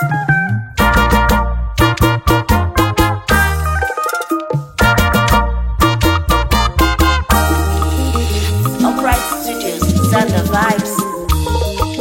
Upright Studios, send the vibes.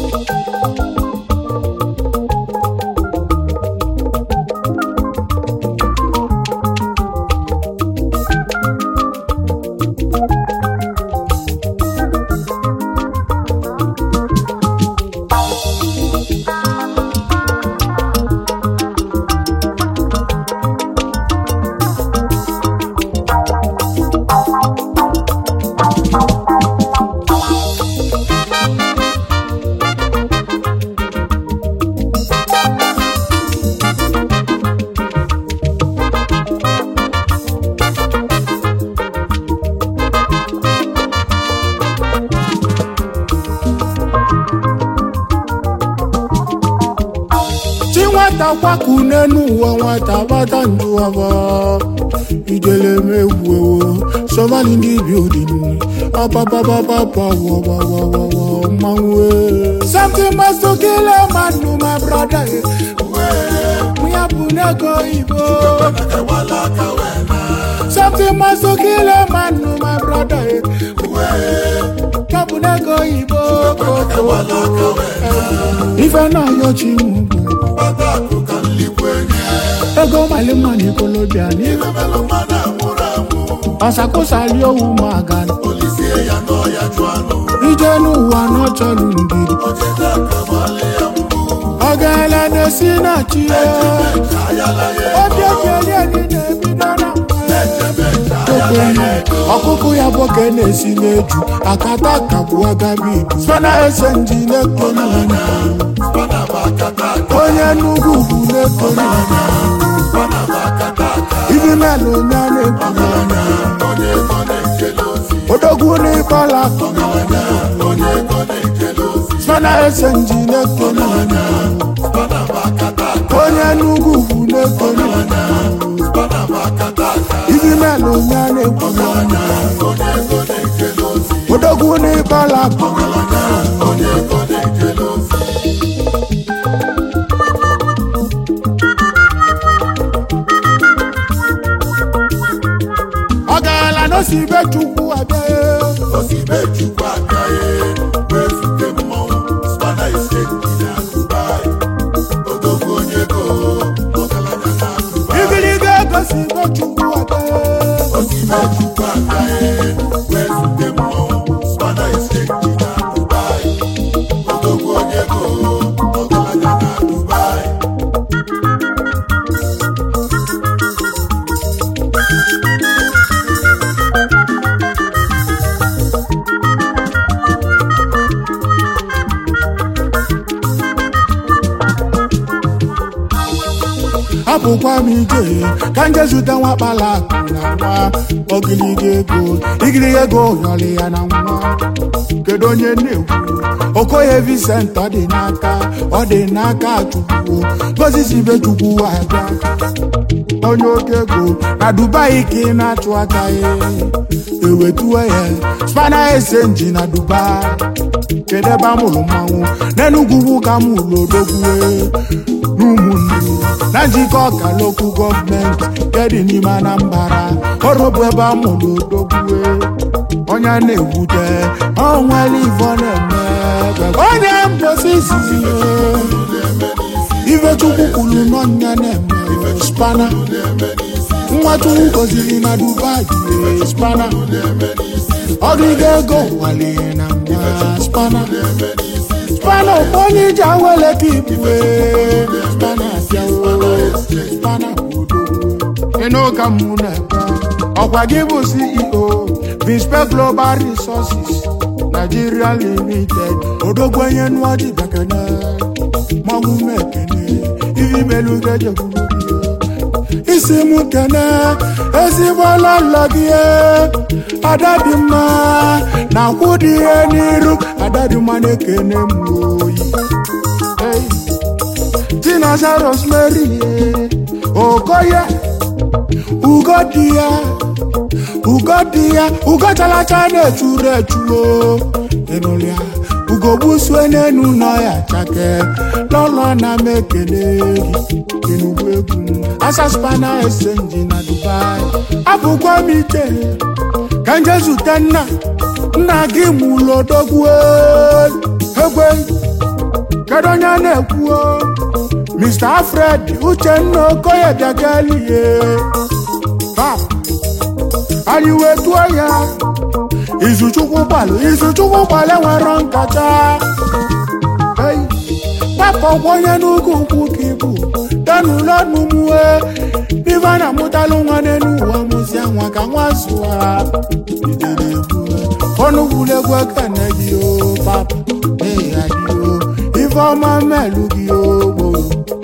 chi nwata kwaku n'enu ụwa nwata gbata ndụ ọbọ ijele megwu ewo sọvali ndị bildin ọpapapapapawọwọwọwọ mmanwụ something must to kill a man no my brother mụ ya bụ n'ego igbo something must to kill a man no my brother ya bụ n'ego igbo ife na-ayọ chi m bụ ego mali mani kolobia ni ọsakosali owu maga ije n'ụwa n'ọchọlụ ndidi ọgaala na-esi na chi obi ekele dị na-ebido na okwenye ọkụkụ ya boke na-esi n'eju akata kagbu agabi spana ese nji na-ekponu onye nnukwu ugwu na-ekponu ibi melu onye a na-ekwu odogwu n'ịkpọla spana ese nji na-ekponu onye nnukwu ugwu na-ekponu ibi melu onye a na-ekwu odogwu n'ịkpọla ọ gaala n'osi be chukwu abịa igiliga egosi be chukwu abịa abụkwa m ije ka nje zute nwa kpala akụ na nwa ogiliga ego igiliga ego yọrọ ya na nwa kedu onye na-ekwu okoye Vincent ọ dị n'aka ọ dị n'aka chukwu gozisi be chukwu abịa onye oke ego na Dubai ka ị na-achụ aka ya ewetuwe ya spana esenji na Dubai kedu ebe a mụrụ mmanwụ n'enugwu ugwu ka m ụlọ odogwue n'ụmụnne na njikọ ọka lokal gọọmenti nke dị n'ime Anambra ọrụ bụ ebe a mụrụ odogwue onye a na-ewute onwere ivo na-eme onye mbosi izizi ife chukwu kwuru n'ọnya na-eme spana nwa chukwu goziri na Dubai spana ọgịga ego nwale na nwa spana spana onye iji awele ka ibue spana abịawo spana udo ịnụ ka mụ na-ekwe ọkwa gị bụ CEO Bispe Global Resources Nigeria Limited odogwenye nụọdị bakana mmanwụ mekene ivi melu gejekwuru isi m kene ezigbo lọlọ gị ada dị mma na akwụ dị ihe n'iru ada dị mma na-ekene m oyi Hey. Chinaza Rosemary Okoye ugo dị ya ugo dị ya ugo chalacha na-echuru echuo ịnụlịa ugogbusue n'enu nọ ya chake lọlọ na m ekele gị enugwu egwu m asaspana esenji na dubai abụkwa m ike ka nje zute nna nna gị mụlụ odogwu egwe kedu onye na-ekwu mr alfred uchenna okoye bịakelie pap anyị wee tụọ ya izuchukwu gbalụ izuchukwu gbalụ nwere nkata Ei, gbapụ ọgwọ onye n'ugwu ukwu ka ibu danụlọ n'umue ife a na-amụtalụ nwa n'elu ụwa mụzia nwa ka nwa zụa idere egwu ọnụ gwulegwu ekene gị o papa ee adị o ife ọma melu gị o gboo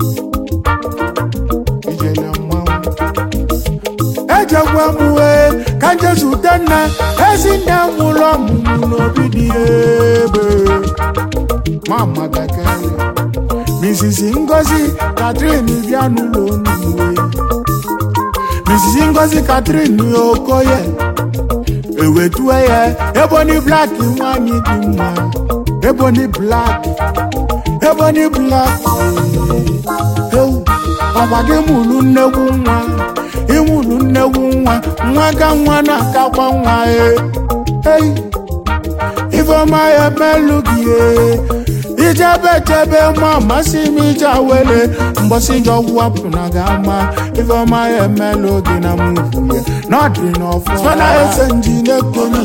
ijele mmanwụ ejekwa m wee ka njezute nna ezi nne m ụlọ ọmụmụ n'obi dị ebe mama bekele Mrs. Ngozi Catherine bịa n'ụlọ onuwe Mrs. Ngozi Catherine Okoye ewetue ya ebony black nwanyị dị mma ebony black ebony black ewu ọkwa gị mụrụ nnekwu nwa ịmụrụ nnekwu nwa nwa ga nwa na-akakwa nwa e ei ifeọma ya melu gị e ijebe chebe ma amasị m ije awele mgbọsị njọ wapụ na ga ama ifeọma ya emelụ gị na mụvu ya n'ọdị n'ọfọ spana ese nji na-ekonu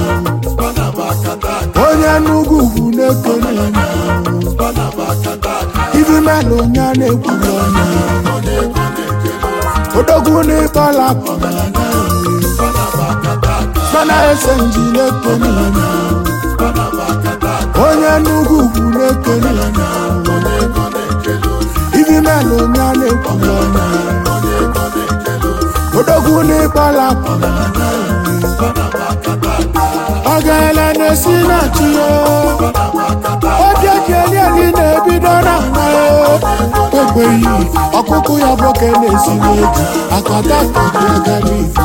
onye n'ugwu ugwu na-ekonu ifi melụ onye a na-ekwuru ọnụ odogwu n'ịkpọla spana ese nji na-ekonu onye n'ugwu ugwu na-ekonu ifi melụ onye a na-ekwuru ọnụ odogwu n'ịkpọla ọ gaela na-esi na chi ya oge kelieli na-ebido na nwa ya ekweghị ọkụkụ ya boke na-esi n'eji akata akọbi agadi ife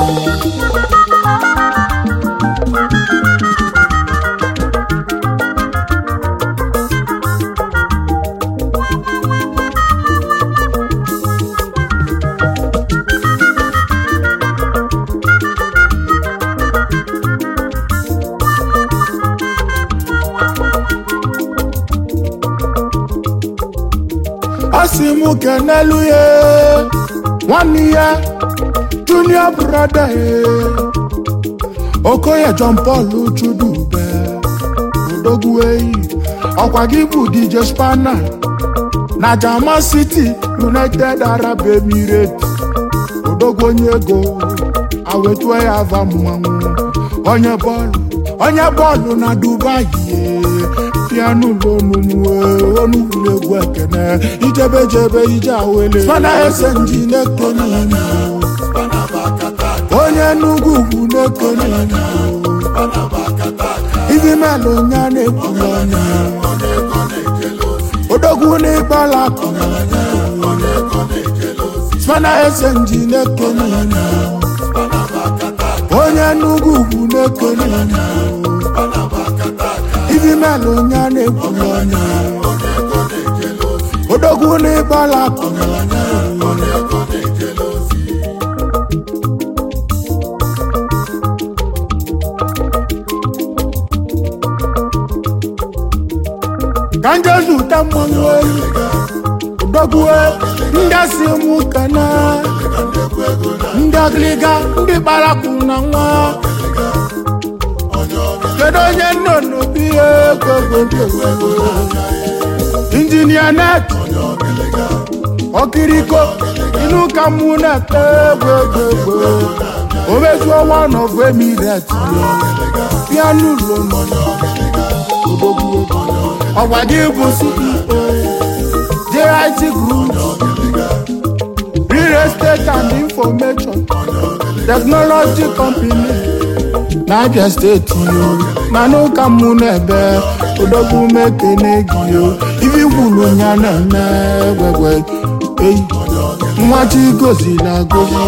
ọ sị m kenelu ya nwanne ya junior brother ya okoye john paul chudube odogwu eyi ọkwa gị bụ dj spana na jama city united arab emirates odogwu onye ego awetue ya ava mmanwụ onye bọọlụ onye bọọlụ na dubai pianu lonumu onugwulegwu ekene ijebejebe ije awele spana ese nji na-ekonu onye n'ugwu ugwu na-ekonu ifi melụ onye a na-ekwuru ọnụ odogwu n'ịkpala spana ese nji na-ekonu onye n'ugwu ugwu na-ekonu ifi melụ onye a na-ekwuru ọnụ odogwu n'ịkpala ka njezu ta mmanụ oyi odogwu ndị si mụ kana ndị ọgịlịga ndị kparakwu na nwa kedu onye nọ n'obi egogogogoo injinia net ọkiriko inú ka mú nẹtẹ gbogbogbò omezuo one of emirate pianu lomo odogwu ọgbadị bụ ceo jit group real estate and information technology company n'abia steeti yo na n'ụka mụ n'ebe odogwu mekene gị yo ifi gwulu ya na-eme gwegwe eyi nwa chi goziri agozi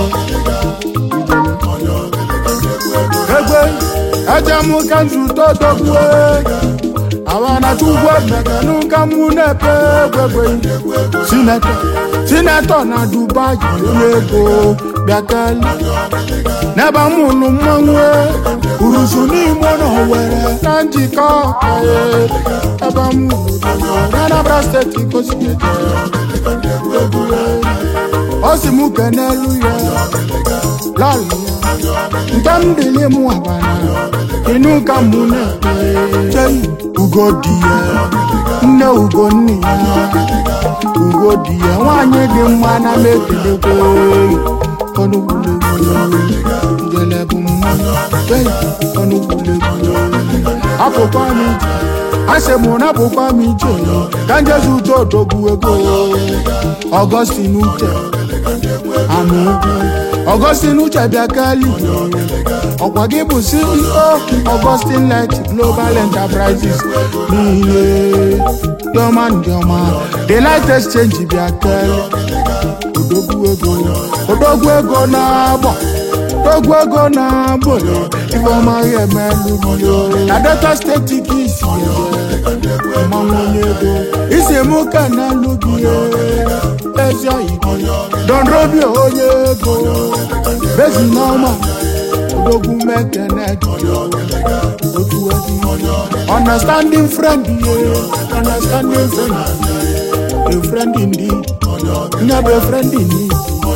egwe ejemụka nzute odogwu awana chukwu emegenu ka mụ na-epe egwegwe sinetọ sinetọ na dubai onye ego bịakeli n'ebe mụlụ mmanwụ uruzu n'ime na owere na njikọ ee, ebe mụlụ n'anambra steeti kosiete ọ sị mụ kenelu ya lọlị ya nke m dịlị mụ abana inú ka mụ na-ekpe chei ugo di ya nne ugo nne ya ugo di ya nwaanyị dị mma na m ekelekwe ọnụgbulegbu njele bụ mmanụ chei ọnụgbulegbu apụkwa m ije asị mụ na apụkwa m ije ka njezi uche odogwu ego ọgọstin uche anụ ugwu ọgọstin uche bịa kali ọkwa gị bụ ceo ọgọstin light global enterprises n'ihe dịọma ndịọma the light exchange bịa kali odogwu ego odogwu ego na-agbọ odogwu ego na-agbọ ifeọma ya emelụrio na delta steeti ka isi eje mmanwụ onye ego isi mụ ka na-alụ gị ezi oyibo don robio onye ego bezi n'ọma odogwu mekene otu ezi understanding friend ye understanding friend a friend indeed nye bụ a friend in need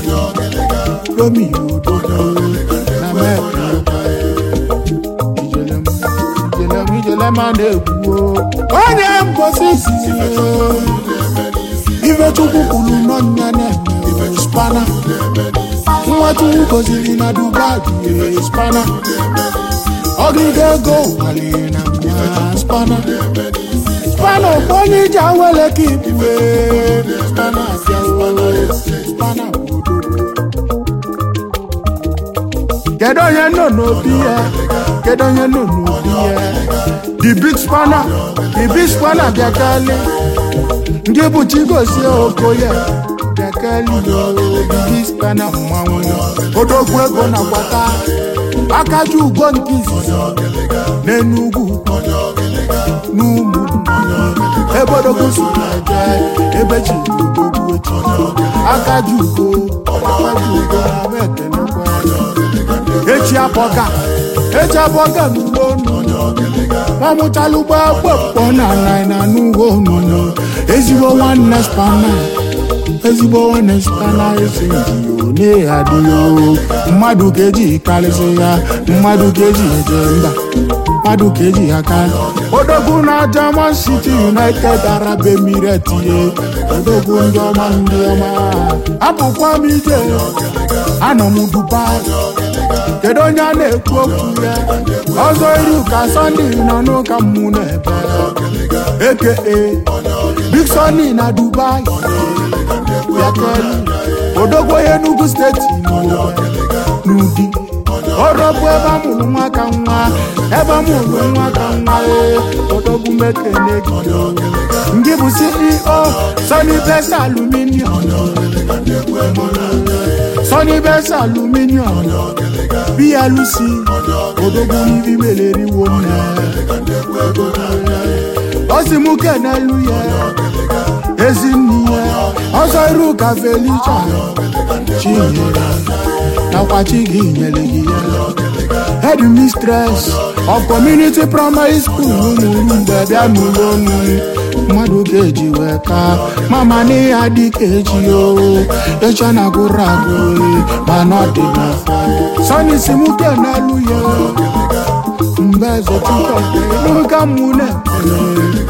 romeo odogwu na mekene ijelem ijelem ijelem a na-egwu onye mposi izizi ife chukwu kwuru n'ọnya na-eme spana nwa chukwu goziri na dubai ee, spana ọgịga ego waliri na mma spana spana bụ onye iji awele ka ibue spana abịawo spana bụ odogwu kedu onye nọ n'obi ya kedu onye nọ n'obi ya the big spanner the big spanner bịakali ndị bụ chigozie okoye bịakali the big spanner mmanwụ odogwu ego na gbata akaji ugo nke izizi n'enugwu n'ụmụ ebe odogwu si eje ebe chi odogwu echi akaji ugo akaji ugo na ama ekenekwa echi abọga echi abọga n'ugbo nnụnụ nwamụchalụgbo akpọkpọ na nai na n'ugbo nnụnụ ezigbo nwanne spana ezigbo nwanne spana esi njiyo na-adịghị mmadụ ka eji karịsị ya mmadụ ka eji eje mba mmadụ ka eji aka odogwu na German City United Arab Emirates ihe odogwu ndị ọma ndị ọma abụkwa m ije anọ m Dubai kedu onye a na-ekwu okwu ya ọzọ iru ka sọnde nọ n'ụka mmụ n'ebe eke big sọnde na dubai yakeli odogwo ya enugu steeti n'ụdị ọrọbụ ebe amụrụ nwa ka nwa ebe amụrụ nwa ka nwa ee odogwu mekene gị ngị bụ ceo sony best aluminium sony best aluminium blc odogwu n'ibi meleriwo nne ọ sị mụ kenelu ya ezinne ya ọzọ iru ka felicha chinyere nakwa chi gị nyere gị ya head mistress of community primary school ụmụrụ mgbe bịa n'ụlọ ọnụ mmadụ ga-eji wee ka mama n'ihe adị ka eji o echa na agụrụ agụ mana ọ dị n'afọ sọni si mụ kenelu ya mgbe eze chukwu ka mụ na-ekele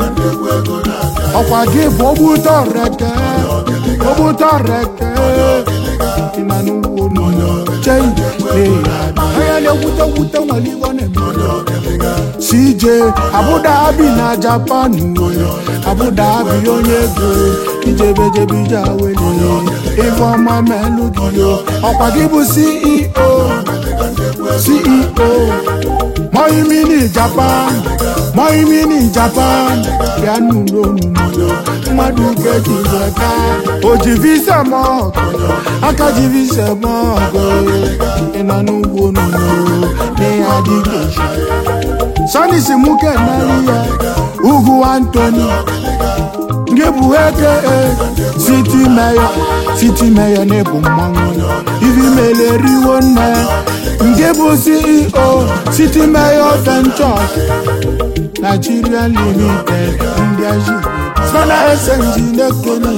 ọkwa gị bụ ogbute ọreke ogbute ọreke dị na n'ugbo n'ụlọ chei onye na-ekwute kwute nwere ibe ọ na-eme cj abụdabi na japan nwere abụdabi onye ego ijebejebe ije awele ife ọma melụ gị ọkwa gị bụ ceo ceo Moimini Japan Moimini Japan bịa n'ụlọ omume mmadụ ga-eji weta o ji visa m ọgụ aka ji visa m ọgụ ị nọ n'ugbo n'ụlọ n'ihe adịghị eji sọni si mụ keneli ya ugwu antoni nke bụ eke siti meya siti meya na-ebu mmanwụ ivi meleriwo nne nke bụ ceo siti meya ventures nigeria limited ndị aji spana esenji na-ekene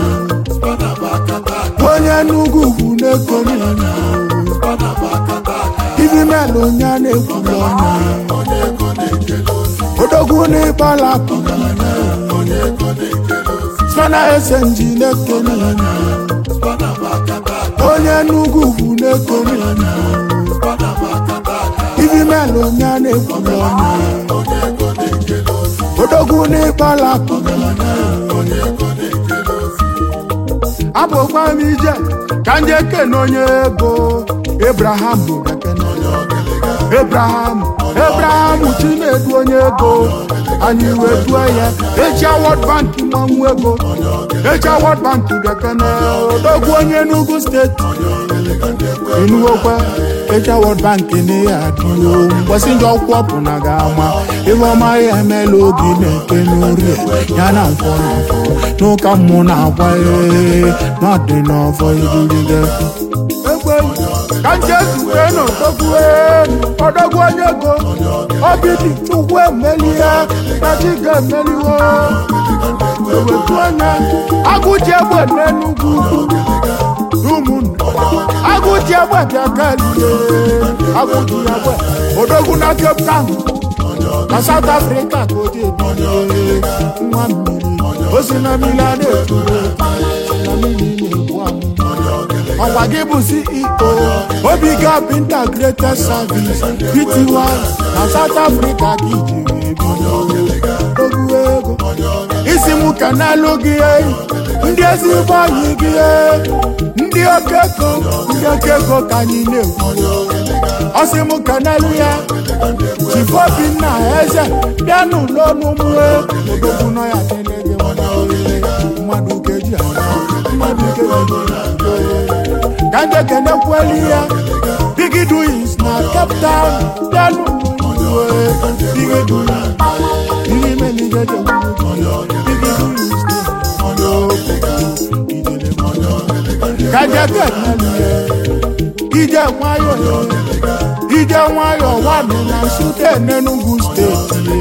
onye n'ugwu ugwu na-ekene ivi melụ onye a na-ekwulu ọnụ odogwu n'ịgbala spana esenji na-ekene onye n'ugwu ugwu na-ekene ivi melụ onye a na-ekwulu ọnụ odogwu n'ịgbala abụkwa m ije ka nje kene onye ego ebraham bekene ebraham ebraham chinedu onye ego anyị wee due ya eji awọd bank mmanwụ ego eji awọd bank bekene odogwu onye n'ugwu steeti enuwokwa eji awọd bank na ya adịo mgbọsị ndị ọkwụ ọpụ na ga ama ebe ọma ya emela oge na-eke n'orie ya na nkwọ na nkwọ n'ụka mmụ na-agwa ee n'ọdị n'ọfọ iruride egbe ka nje zute n'odogwu odogwu onye ego obidi chukwu emelie na chi ga-emeliwo ewetu anya agụji egbe n'enugwu ụmụnne agụji egbe bịa kalie agụji egbe odogwu na cape town na south africa ka o ji ebilie nwa mmiri o si na mmiri a na-eturu na mmiri na-egbu amụ ọkwa gị bụ ceo obiga integrated service pty na south africa ka ijiri ebi ogwu ego isi m ka n'alụ gị ndị ezigbo anyị gị ndị oke ego ndị oke ego ka anyị na-ekwu ọsị m ka n'alụ ya chifu obinna eze bịa n'ụlọ n'ụmụwe odogwu nọ ya kele gị mmadụ keji mmadụ keji ka ndị ekene kweli ya bigi doings na cape town bịa n'ụlọ bigi doings bigi meligeje bigi doings kajake ije nwayọ ije nwayọ wani na nsute n'enugu steeti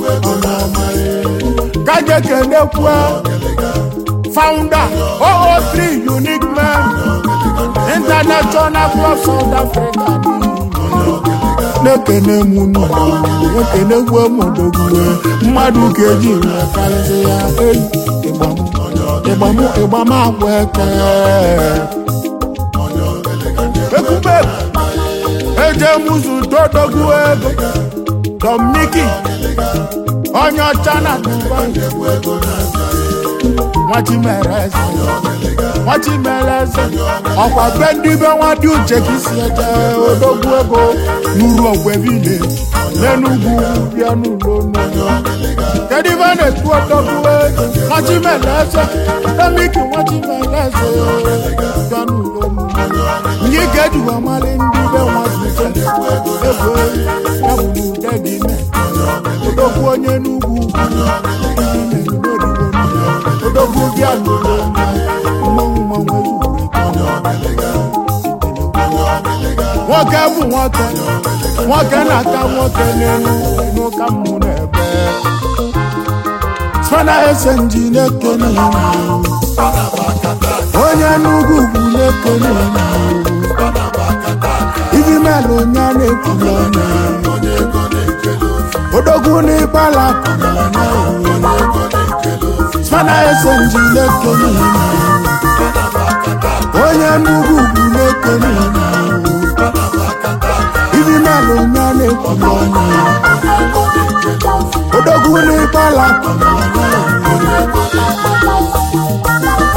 kajake nekwe founder 003 unique men international club south africa na-ekene m unu ekene gbuo m odogwue mmadụ ga-eji wee karịsị ya eyi ịgbam ịgbam agwa eke ekube eje mụzụ dodogwu ego domniki onye ọcha na dubai nwachimereze nwachimereze ọkwa be ndị be nwa dị uche ka isi eje odogwu ego n'uru ogwebile n'enugwu bịa n'ụlọ n'ụlọ kedu ibe na-ekwu odogwu ego nwachimereze domniki nwachimereze bịa n'ụlọ n'ụlọ ndị ga-ejiwa mali ndị be nwa duche ego ya bụ n'ude dị ime odogwu onye n'ugwu odogwu bịa n'ụlọ mmanwụ mmanwụ nwoke bụ nwoke nwoke na-ata nwoke n'elu n'ụka mmụ n'ebe spana esenji na-ekene onye n'ugwu ugwu na-ekene ibi melụ onye a na-ekwulu ọnụ odogwu n'ịgbala spana esenji na-ekene onye n'ugwu ugwu na-ekene ibi melụ onye a na-ekwulu ọnụ odogwu n'ịgbala